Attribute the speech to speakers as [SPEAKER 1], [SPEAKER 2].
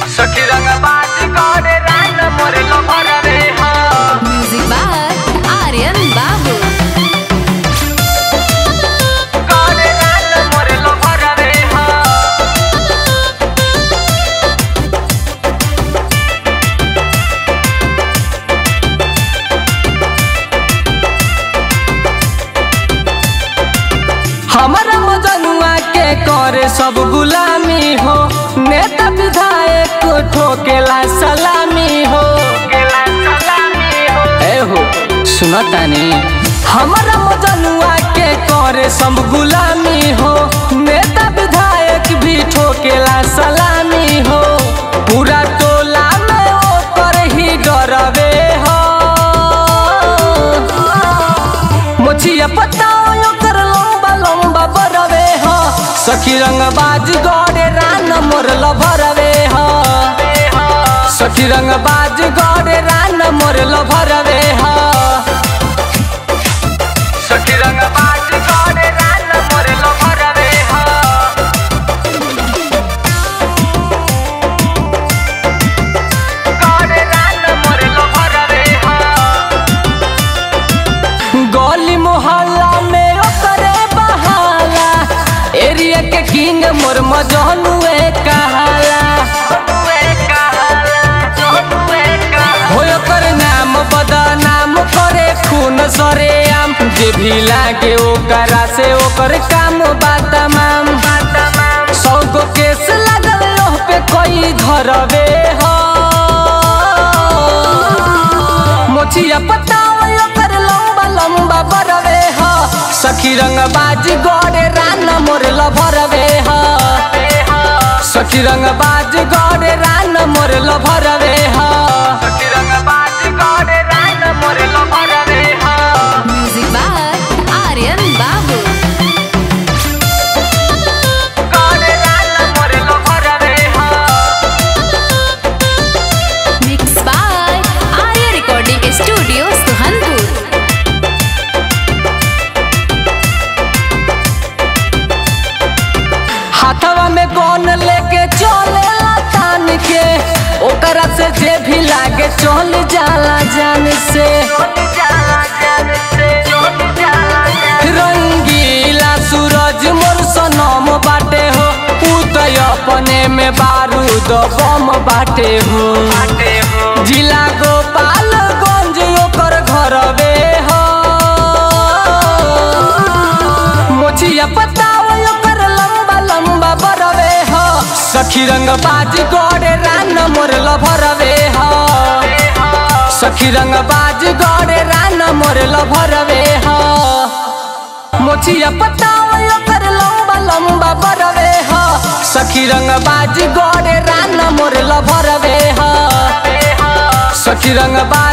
[SPEAKER 1] सखी रंग बाज करे रान मोरे लभर रे हा
[SPEAKER 2] म्यूजिक बाय आर्यन बाबू
[SPEAKER 1] करे रान मोरे लभर रे हा हमारा मजनुआ के करे सब गुलामी हो नेता विधायक ठोकेला सलामी हो ए हो सुनतानी हमारा मजनुआ के करे सब गुलामी हो नेता विधायक भी ठोकेला सलामी हो पूरा टोला में ओकर ही डरवे हो मोचिया पता ओकर लंबा लंबा बरवे हो सखी रंग बाज गड़े रान मोर लभरवे हो सखी रंग बाज गड़े रान मोर लभरवे हो सखी रंग बाज गड़े रान मोर लभरवे हो गड़े रान मोर लभरवे हो गली मोहल्ला में ओकरे बहाला एरिया के किंग मोर मजनुए कहाला हो ओकर नाम बदनाम करे खून सरे आम जे भी लागे ओकरा से ओकर काम बा तमाम सौ गो केस लगल ओह पे कोई धरवे हो मोचिया पता ओकर लंबा लंबा बरवे हो सखी रंग बाज गड़े रान मोर लभरवे हो सखी रंग बाज गड़े रान मोर लभरवे हो सखी रंग बाज गड़े रान मोर लभरवे हो
[SPEAKER 2] म्यूजिक बाय आर्यन बाबू
[SPEAKER 1] गड़े रान मोर लभरवे हो
[SPEAKER 2] mix by Arya recording studio Suhanpur
[SPEAKER 1] हाथवा में कौन लेके चले तान के ओकरा से जे भी लागे चल जाला जान से रंगीला सूरज मोर सनम बाटे हो उदय अपने में बारूद बम बाटे हो जिला गोपालगंज ओकर घरवे हो मोचिया पता ओकर लंबा लंबा बरवे हो सखी रंग बाज गड़े रान मोर लभरवे हो सखी रंग बाज गड़े रान मोर लभरवे हो मोचिया पता ओकर लंबा लंबा बरवे हो सखी रंग बाज गड़े रान मोर लभरवे हो सखी रंग बाज